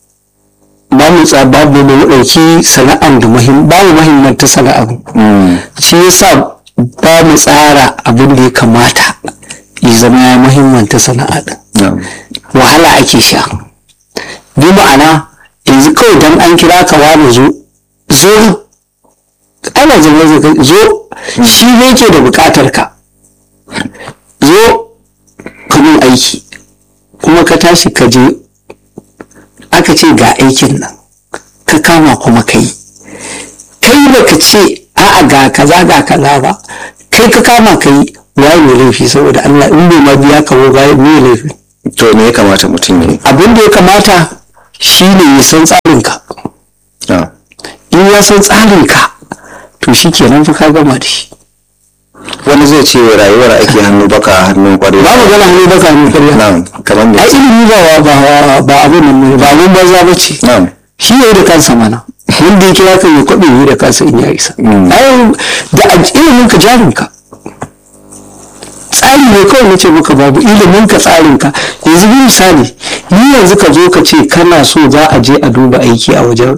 ba mu tsa babu mu ɗauki sana'an da muhim ba mu muhimmanta sana'ar shi yasa ba mu tsara abin da ya kamata ya zama ya muhimmanta sana'a din wahala ake sha bi ma'ana yanzu kawai dan an kira ka wani zo zo ana zama zaka zo shi ne ke da bukatar ka zo ka mun aiki kuma ka tashi ka je aka ce ga aikin nan ka kama kuma ka yi kai baka ce a'a ga kaza ga kaza ba kai ka kama ka yi waye mai laifi saboda Allah in bai ma biya ka ba waye mai laifi to me ya kamata mutum ya yi abin da ya kamata shi ne ya san tsarinka Ah. in ya san tsarinka to shi kenan fa ka gama da shi wani zai ce rayuwar ake hannu baka hannun kwarewa ba mu gana hannu baka hannu karya na'am kamar da a ilimi ba ba ba abin nan ne ba abin banza ba ce na'am shi ya yi da kansa mana wanda ya kira kan ya kwaɓe ya yi da kansa in ya isa ai da a ilimin ka jarin ka tsari ne kawai nace maka babu ilimin ka tsarin ka yanzu bi misali ni yanzu ka zo ka ce kana so za a je a duba aiki a wajen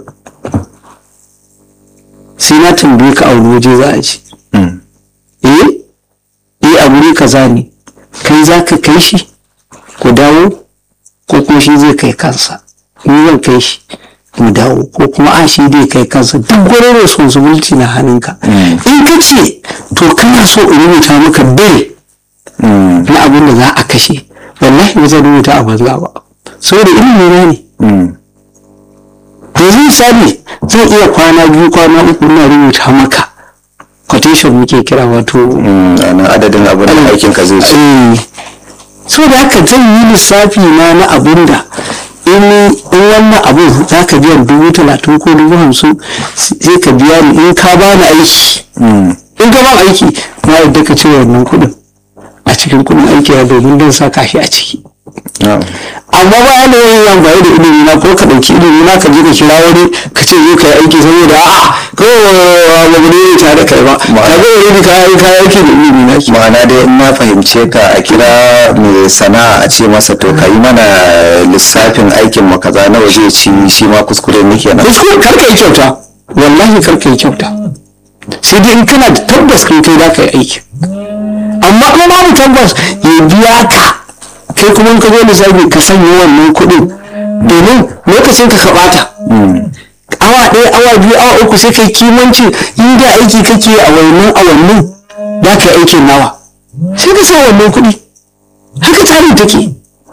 sai na tambaye ka a wani waje za a je Mm. eh eh a wuri kaza ne kai za ka kai shi ku dawo ko kuma shi zai kai kansa ni zan kai shi mu dawo ko kuma a shi zai kai kansa duk wani responsibility na hannunka in ka ce to kana so in rubuta maka bill Mm. na abin da za a kashe wallahi ba zan rubuta a banza ba saboda ilimi na ne Mm. yanzu misali zan iya kwana biyu kwana uku na rubuta maka quotation muke kira wato Mm. ana adadin abin da aikin ka zai ci Eh, so da haka zan yi lissafi na na abin da in in wannan abin za ka biyan dubu talatin ko dubu hamsin sai ka biya ni in ka bani aiki Mm. in ka ban aiki na yadda ka cire wannan kuɗin a cikin kuɗin aiki na domin don saka shi a ciki na'am amma ba yana yin amfani da ilimi na ko ka ɗauki ilimi na ka je ka kira wani ka ce zo ka yi aiki saboda a'a kawai ba ne tare da kai ba ka ga wani ka yi ka yi aiki da ilimi na ki ma'ana dai in na fahimce ka a kira mai sana'a a ce masa to ka yi mana lissafin aikin mu kaza nawa zai ci shi ma kuskure ne kenan kuskure kar ka yi kyauta wallahi kar ka yi kyauta sai dai in kana da tabbas kai kai za ka yi aiki amma kuma babu tabbas ya biya ka kai kuma in ka zo lissafi ka sanya wannan kuɗin domin lokacin ka ka ɓata awa ɗaya awa biyu awa uku sai kai kimancin inda aiki kake a wannan awannin za ka yi aikin nawa sai ka sa wannan kuɗi haka tsarin take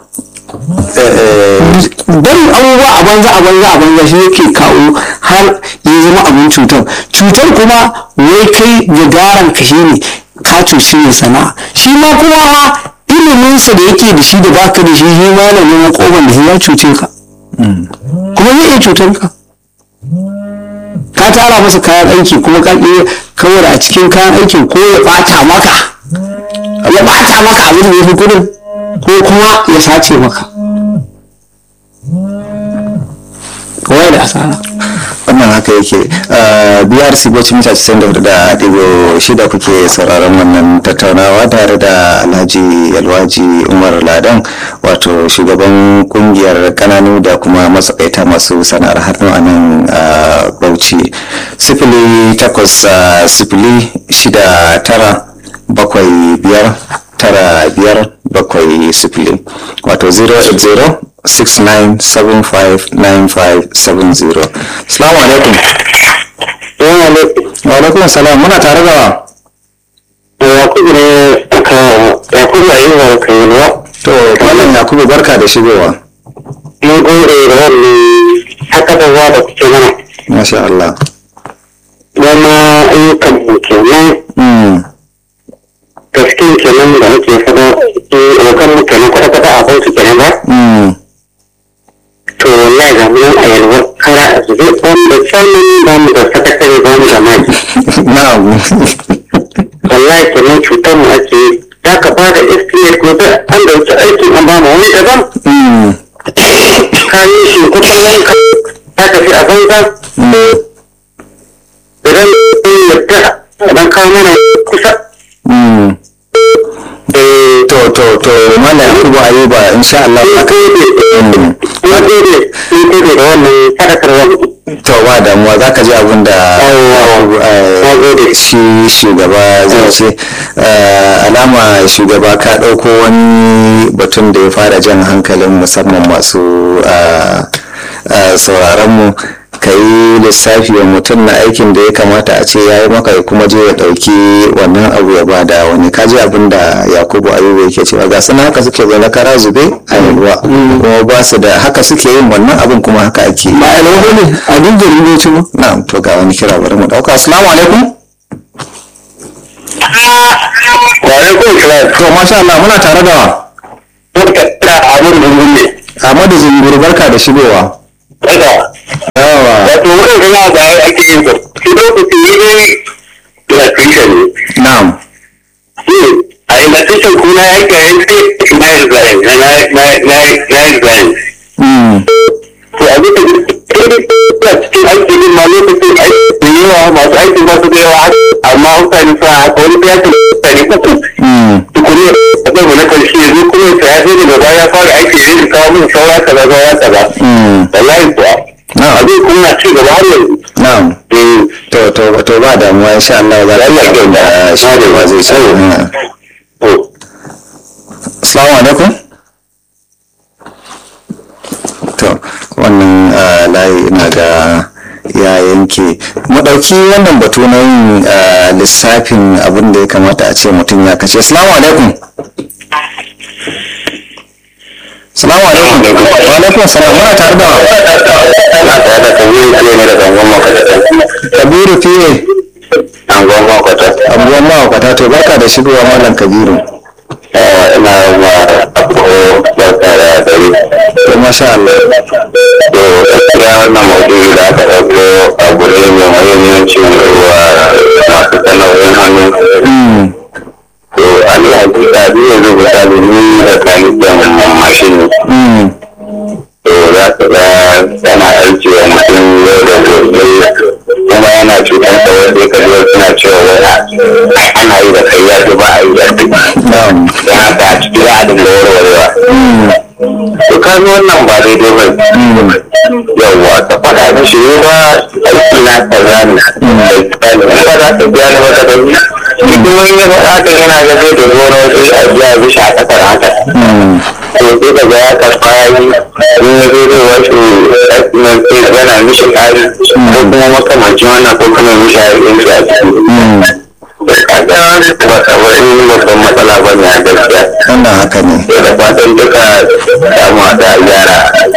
barin abubuwa a banza a banza a banza shi yake kawo har ya zama abin cutar cutar kuma wai kai gagaran ka shi ne ka cuci mai sana'a shi ma kuma ha iliminsa da yake da shi da baka da shi shi ma yana neman koban da shi ya cuce ka kuma zai iya cutar ka ka tara masa kayan aiki kuma ka iya kawai a cikin kayan aikin ko ya bata maka ya bata maka abin da ya fi kudin ko kuma ya sace maka kawai da asara wannan haka yake biyar sibocin mita 94 shida kuke sauraron wannan tattaunawa tare da alhaji yalwaji umar ladan wato shugaban kungiyar kananu da kuma matsakaita masu sana'ar hannu a nan ah, bauchi sifili takwas ah, sifili shida tara bakwai biyar tara biyar bakwai sifili wato 080 69759570 salamu alaikum Yana ne, wa alaikum salam muna tare da wa Yakubu ne aka Yakubu a yi wa ka yi ruwa. to malam yakubu barka da shigowa Mun gode da wannan haka da za da kuke mana. masha Allah Dama ayyukan mu kenan mm. gaskiyan kenan da muke fada eh abokan mu kenan kwata-kwata a bautu kenan ba. Mm. To wallahi ga mun a yalwa kara a zube ba mu da sanin ba mu da sakatare ba mu da mai. na'am Wallahi kenan cutar mu ake yi. Za ka ba da estimate ko da an dauki aikin an ba mu wani daban. Mm. ka yi shi kusan yanka ta tafi a banza idan yadda idan ka mana kusa Mm. eh to to to malam yakubu ayuba insha Allah na gode Mm. na gode na gode da wannan sadakarwa to ba damuwa za ka ji abin da Na gode. eh, shi shugaba zai ce Eh, alama shugaba ka ɗauko wani batun da ya fara jan hankalin musamman masu eh, eh, sauraronmu ka yi lissafi wa mutum na aikin da ya kamata a ce ya yi maka ya kuma je ya ɗauki wannan abu ya bada wani kaji abin da yakubu ayuba yake cewa ga suna haka suke zaune kara zube a yalwa kuma ba su da haka suke yin wannan abin kuma haka ake yi ba a yalwa ne a duk da rubutu ba na'am to ga wani kira bari mu dauka assalamu alaikum wa alaikum salam to masha Allah muna tare da wa muka da abun da mun ne Ahmadu Zungur barka da shigowa Daga. yawa Wato wurin gana ba ya ake yin sa. Shi lokaci ne ne electrician ne. na'am a electrician kuna ya ke yin sai na yi design na na na na na design. Mm. To a bisa da cikin aiki din ma lokacin aiki da yawa masu aiki ba su da yawa amma mutane suna haka wani ya ce mutane uku. Mm. tukuri a zai na karshe yanzu kuma ya sai daga baya ya fara aiki da yin kawo min saura kaza saura kaza. Mm. Wallahi kuwa. Na'am. Abin kuma ci gaba har yanzu. na'am Eh, to to to ba damuwa insha Allah za ka Allah ya abin da kyauta. shi ne ba zai ce Mm. to, assalamu alaikum to wannan ah, layi ina ga ya yanke mu ɗauki wannan batu na yin ah, lissafin abin da ya kamata a ce mutum ya kashe assalamu alaikum assalamu alaikum wa alaikum salam muna tare da ana tare da kabiru fiye ne da zangon makwata. kabiru fiye Zangon makwata. abubuwan mahaukata to baka da shigowa malam kabiru Eh, Ina ma abu barka da dare. to masha Allah To, gaskiya wannan maudu'i da aka ɗauko abu ne mai muhimmanci wa masu sana'o'in hannu. Mm. To, a ni hakika ni yanzu misali ni da kanikin mashin ne. Mm. to za ka ga tana aiki wa mutum yau da gobe kuma yana cutar da wanda ka zo suna cewa wai ai ana yi da kai ya ji ba a yi da kai na'am don haka a ciki za a dinga warwarewa to ka zo wannan ba daidai ba yawwa ka faɗa mishi ne ba aiki na kaza ne in ba za ka biya ni wata da ni shi kuma in ya faɗa ka yana ga zai da gona sai a biya mishi a ƙasar haka Mm. to sai ka ga ya karɓa ya yi in ya zo zai wasu ɗakinan sai yana mishi ƙari ko kuma makamancin wannan ko kuma mishi a yi shi a ciki Mm. kaga ba ta wani babban matsala ba ne a gaskiya wannan haka ne da fatan duka damu da gyara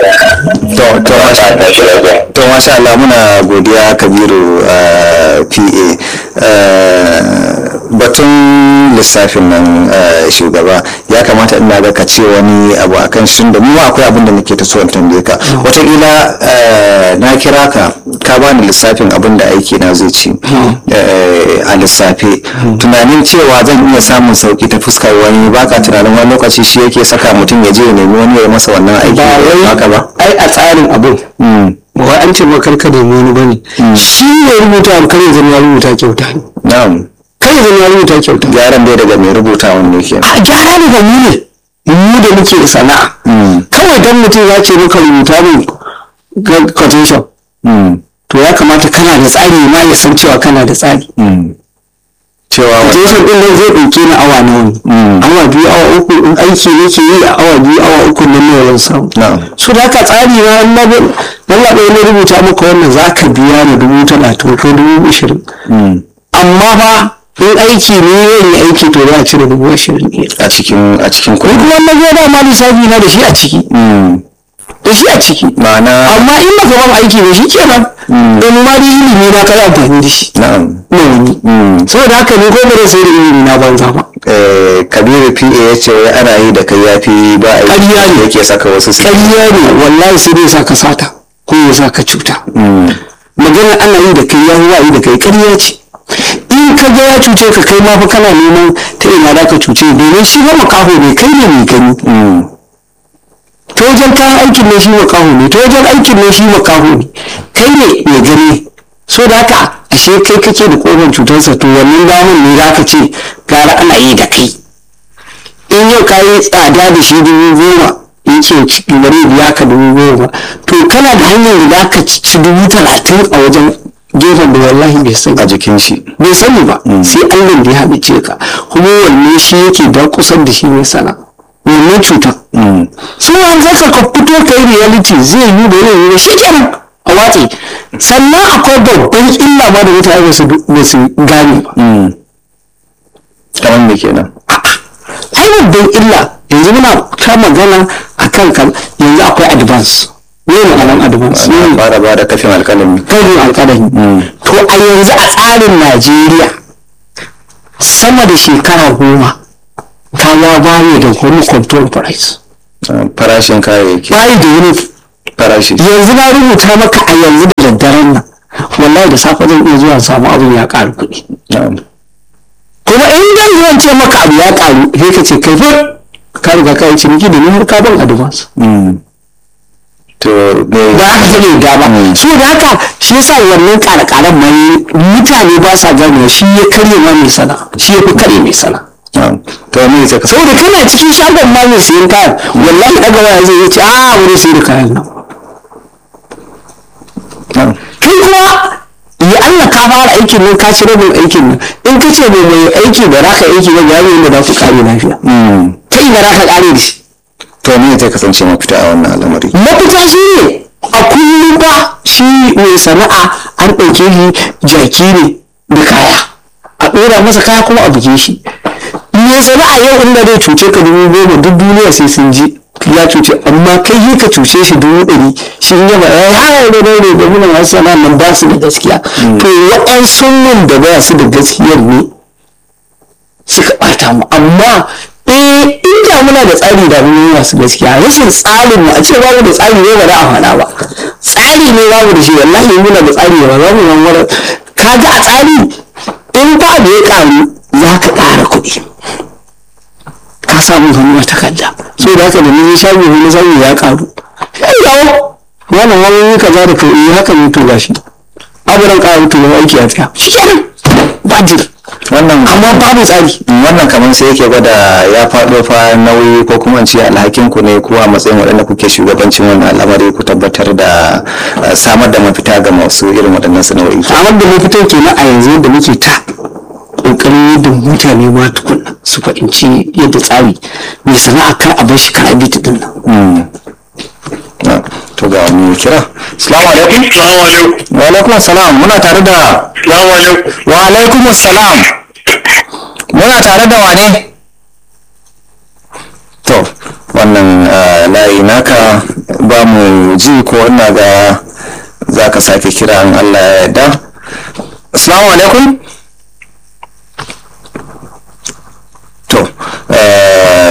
to to masha ta shi lafiya to masha Allah muna godiya kabiru uh, pa uh, batun lissafin nan uh, shugaba ya kamata ina ga ka ce wani abu akan shi da mu ma akwai abin da nake ta so in tambaye ka wataƙila uh, na kira ka ka bani lissafin abin da aiki na zai ci uh, a lissafe tunanin cewa zan iya samun sauki ta fuskar wani baka tunanin wani lokaci shi yake saka mutum ya je ya nemi wani ya masa wannan aiki ba wai haka ba ai a tsarin abin Mm. ba wai an ce ba karka nemi wani bane shi ne rubuta abu kar ya zama ya rubuta kyauta ne na'am kar ya zama ya rubuta kyauta gyaran dai daga mai rubuta wanda ke a gyara ne ga mu ne mu da muke da sana'a kawai dan mutum ya ce maka rubuta min ga- quotation to ya kamata kana da tsari ma ya san cewa kana da tsari cewa quotation din nan zai ɗauke ni awa nawa ne awa biyu awa uku in aiki nake yi a awa biyu awa uku nan ne zan samu na'am so da haka tsari na in na bi Allah ɗaya na rubuta maka wannan za ka biya ni dubu talatin ko dubu ashirin amma fa in aiki ne zan yi aiki to za a cire dubu ashirin ne a cikin a cikin ni kuɗi kuma na zo da ma lissafi na da shi a ciki da shi a ciki ma'ana amma in baka ba aiki ba shi kenan don ma dai ilimi na kai amfani da shi na'am na wani saboda haka ni ko ba zai sai da ilimi na banza ba eh, kabiru pa ya ce wai ana yi da kai yafi ba a yi Ƙarya ne. yake saka wasu su ƙarya ne wallahi sai dai sa ka sata ko ya sa ka cuta magana ana yi da kai ya huwa yi da kai ƙarya ce in ka ga ya cuce ka kai ma fa kana neman ta ina da ka cuce domin shi ba makaho ne kai ne mai gani ta wajen kayan aikin ne shi makaho ne ta wajen aikin ne shi makaho ne kai ne mai gani so da haka ashe kai kake da kofar cutarsa to wannan damar ne za ka ce gara ana yi da kai in yau ka yi tsada da shi dubu goma in ce ciki bari biya ka dubu goma to kana da hanyar da za ka ci dubu talatin a wajen gefen da wallahi bai sani a jikin shi bai sani ba sai allah da ya haɗice ka kuma wanne shi yake da kusan da shi mai sana wannan cutar sun an zaka ka fito ka yi reality zai yi da yin yi shi kenan a watsi sannan akwai babban illa ma da mutane ba su ba su gane ba kamar me kenan ai babban illa yanzu muna ta magana akan kan yanzu akwai advance ne ma'anar advance ana ne fara ba da kafin alkalami karin alkalami to a yanzu a tsarin najeriya sama da shekara goma ta ya bani da wani control price Ah, farashin kayayyaki bayi da wani farashi yanzu na rubuta maka a yanzu da daddaren nan wallahi da safe zan iya zuwa samu abin ya ƙaru kuɗi na'am kuma in zan zuwan ce maka abu ya ƙaru sai ka ce kai fa ka riga ka yi ciniki da ni har ka ban advance Mm. to me ba haka take da ba so da haka shi yasa wannan ƙara-ƙaran mai mutane ba sa gane shi ya karye ma mai sana shi ya fi karye mai sana na'am to me zai kasance saboda kana cikin shagon ma mai sayan kayan wallahi daga waya zai ce a wani sai da kayan nan na'am kai kuma ya Allah ka fara aikin nan ka ci rabin aikin nan in ka ce mai mai aiki da raka aiki ba ga yadda za ku kare lafiya Mm. kai da raka kare da shi to me zai kasance mafita a wannan al'amari mafita shi ne a kullum ba shi mai sana'a an ɗauke shi jaki ne da kaya a ɗora masa kaya kuma a buge shi mai sana'a yau inda zai cuce ka dubu goma duk duniya sai sun ji ya cuce amma kai yi ka cuce shi dubu ɗari shi in yaba ya haya da daure da muna masu sana'a nan ba su da gaskiya to waɗansu mun da ba su da gaskiyar ne suka ɓata mu amma eh inda muna da tsari da mun yi masu gaskiya rashin tsarin mu a ce babu da tsari ne ba za a faɗa ba tsari ne babu da shi wallahi muna da tsari ba za mu yi wani kaga a tsari in ba da ya ƙaru za ka ƙara kuɗi ka samu hannu a takarda so da haka da ni shago ne samu ya ƙaru ya yawo wannan wani yi kaza da kai eh, haka ne to gashi aburan ƙaru to ba aiki a tsaya shi kenan ba jir wannan amma babu tsari wannan kamar sai yake gwada ya faɗo fa nauyi ko kuma in ce alhakin ku ne ko a matsayin waɗanda kuke shugabancin wannan al'amari ku tabbatar da eh, samar da mafita ga masu irin waɗannan sana'o'i samar da mafita kenan a yanzu yadda muke ta kokarin yadda mutane ma tukunna su fahimci yadda tsari mai sana'a kar a bar shi kar a bi ta din nan Ah, to ga wani kira assalamu alaikum Salamu alaikum. wa alaikum assalam muna tare da Salamu alaikum. wa alaikum assalam muna tare da wane to wannan ah, layi naka ba mu ji ko ina ga za ka sake kira an allah ya yarda assalamu alaikum to eh,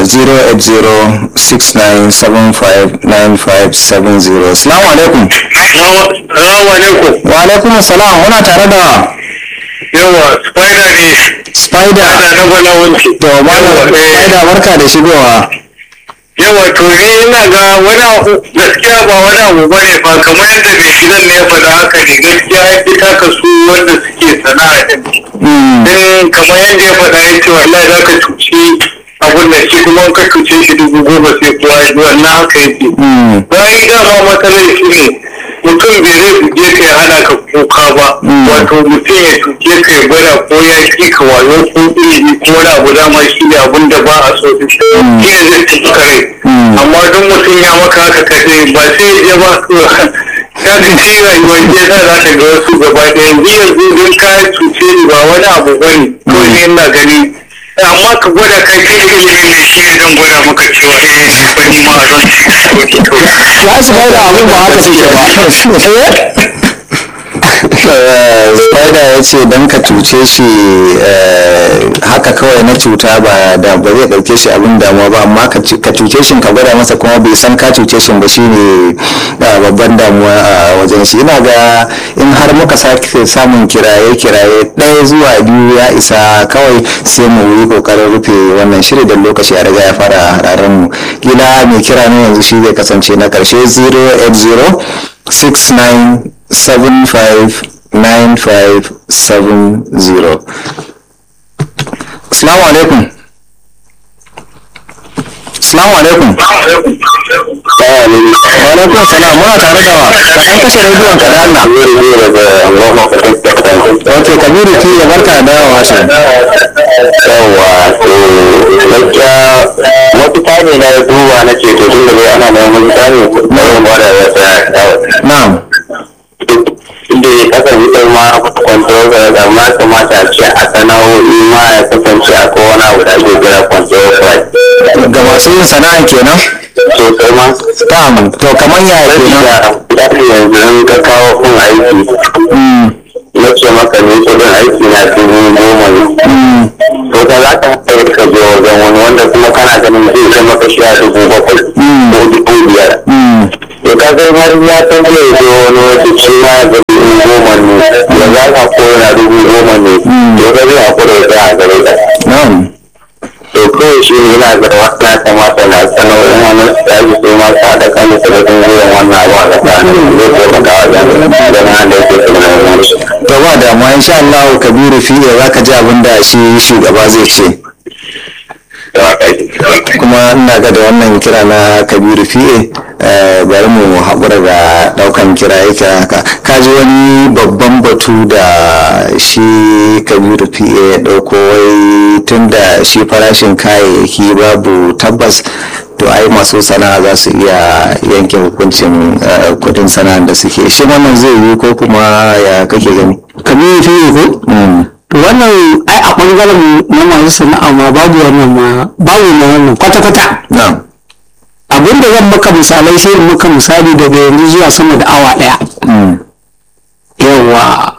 08069759570 assalamu alaikum Salamu alaikum. wa alaikum assalam muna tare da Yawa, spider ne. spider Ana na bala wanke. to malam spider barka da shigowa Yawa, to ni ina ga wani abu gaskiya ba wani abu ba ne ba kamar yadda mai gidan ne ya faɗa haka ne gaskiya ya fi taka su wanda suke sana'a ɗin. Mm, Din kamar yadda ya faɗa ya ce wallahi za ka cuci abun da shi kuma in ka cuce shi dubu goma sai kuwa ya ji wannan haka yake. mm, bayan dama matsalar shi ne mutum bai zai buge ka ya hana ka kuka ba wato mutum ya tuke ka ya gwada ko ya ki ka wayo ko ilimi ko wani abu dama shi ne abun da ba a so da shi shi ne zai ci ka rai amma don mutum ya maka haka ka ce ba sai ya ba ka ga ci rayuwar ke sa za ka ga wasu gaba ɗaya yanzu yanzu don ka cuce ni ba wani abu ba ne ko ne ina gani amma ka gwada kai kai ilimi ne shi ne zan gwada maka cewa eh wani ma a zan ci ya su bai da abin ba haka suke ba eh, spider ya ce don ka cuce shi eh, haka kawai na cuta ba da ba zai ɗauke shi abin damuwa ba amma ka cu- ka cuce shi ka gwada masa kuma bai san ka cuce shi ba shine eh, babban damuwa a wajen shi ina ga in har muka sake samun kiraye kiraye ɗaya zuwa biyu ya isa kawai sai mu yi kokarin rufe wannan shiri da lokaci a riga ya fara hararen mu kila mai kira ne yanzu shi zai kasance na karshe 080 69759570 Assalamu alaikum Assalamu alaikum Wa alaikum salam muna tare da wa ka ɗan kashe rediyon ka da Allah Ok Kabiru ki ya barka da dawowa shi yawa to gaskiya mafita ne na duba na ce to tun da bai ana neman mafita ne na yin bada ya tsaya Na'am inda ya kasance ma control amma kamata a ce a sana'o'i ma ya kasance a kowane abu da ake kira control price ga masu yin sana'a kenan sosai ma Na'am to kamar yaya kenan ya yanzu in ka kawo kun aiki na ce maka ne kudin aiki na dubu goma ne to ka za ka haɗa ka je wajen wani wanda kuma kana ganin zai kai maka shi a dubu bakwai ko dubu biyar to to ka ga har ya san zai zo wani wata shi ma ga dubu goma ne ya za ka kora dubu goma ne to ka zai hakura ya tsaya a gare ka na'am to kawai shi ne yana ga wata ya kamata na sanarwar wani tsari sai ma sa da kan su da sun zuwa wannan abu a tsakanin zai taimaka wajen da na da yake tunanin shi. to ba damuwa insha Allah Kabiru fiye za ka ji abin da shi shugaba zai ce kuma ina ga da wannan kira na kabiru fiye eh, bari mu haƙura da ɗaukan kira yake haka ka ji wani babban batu da shi kabiru fiye ya ɗauko wai tun da shi farashin kayayyaki babu tabbas to ai masu sana'a za su iya yanke hukuncin eh, kudin sana'ar da suke shi wannan zai yi ko kuma ya kake gani kamar fiye ko Mm, to wannan ai a ɓangaren na masu sana'a ma babu wannan ma babu na wannan kwata-kwata na'am abin da zan maka misalai sai in maka misali daga yanzu zuwa sama da awa ɗaya Mm, yawa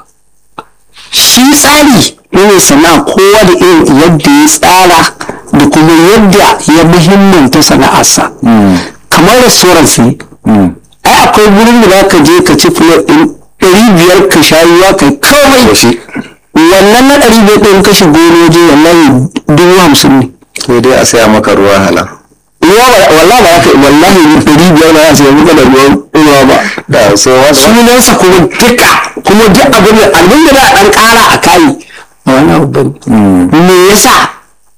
shi tsari na mai sana'a kowa da irin yadda ya tsara da kuma yadda ya muhimmanta sana'arsa mm, kamar restaurant ne mm. ai akwai wurin da za ka je ka ci plate ɗin ɗari biyar ka sha ruwa kai komai shi wannan na ɗari biyar ɗin kashe gona waje wallahi dubu hamsin ne sai dai a saya maka ruwa hala ruwa ba wallahi ba ka wallahi ɗari biyar ba za su yi muka da ruwan ruwa ba da so wasa sunansa kuma duka kuma duk abin da abin da za a ɗan ƙara a kayi a wani abu bane me yasa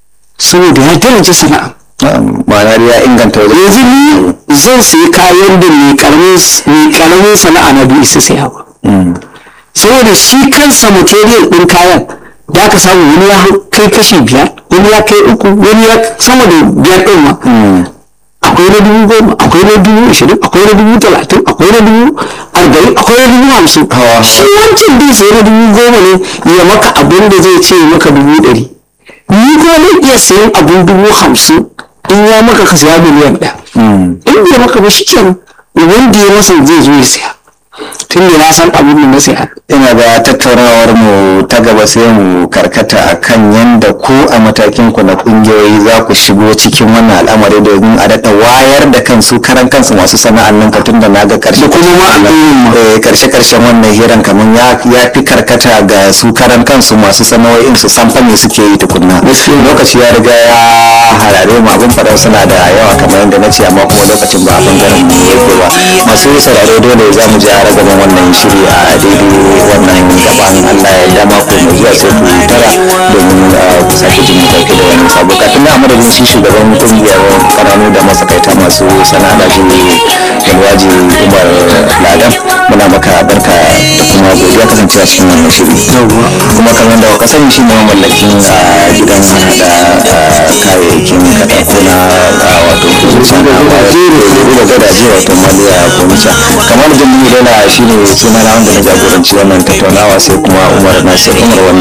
saboda ya tarance sana'a ma'ana dai ya inganta wajen yanzu ni zan sayi kayan da mai karamin mai karamin sana'a na biyu isa saya ba saboda shi kansa material ɗin kayan da aka samu wani ya kai kashi biyar wani ya kai uku wani ya sama da biyar ɗin ma akwai na dubu goma akwai na dubu ashirin akwai na dubu talatin akwai na dubu arba'in akwai na dubu hamsin shi wancan din sai na dubu goma ne ya maka abin da zai ce maka dubu ɗari ni kuma zan iya sayan abin dubu hamsin in ya maka ka saya miliyan ɗaya in bai maka ba shi kenan wanda ya masa zai zo ya saya tun da na san abin da na saya ina ga tattaunawar mu ta gaba sai mu karkata a kan yadda ku a matakin ku na kungiyoyi za ku shigo cikin wannan al'amari domin a daɗa wayar da kansu karan kansu masu sana'ar nan ka tunda na ga karshe kuma ma al'umma ma. eh, karshe karshen wannan hiran kamar ya ya fi karkata ga su karan kansu masu sana'o'in su san fa me suke yi tukunna lokaci ya riga ya harare mu abin faɗan suna da yawa kamar yadda na ce amma kuma lokacin ba a bangaren mu yake ba masu sauraro dole za mu ji a ragaban wannan shiri a daidai wannan gaban Allah ya dama ko mai zuwa sai ku tara domin uh, ku sake jin mu dauke da wani sabo kafin na madadin shi shugaban kungiyar kananu da masakaita masu sana'a da yalwaji umar ladan muna maka barka da kuma godiya kasancewa cikin wannan shiri kuma kamar da ka sani shi ne mallakin a gidan hada kayayyakin katako na uh, wato da gadaje wato maliya komita kamar jami'u dala shi ne suna na wanda na jagoranci wannan tattaunawa sai kuma umar nasir umar wannan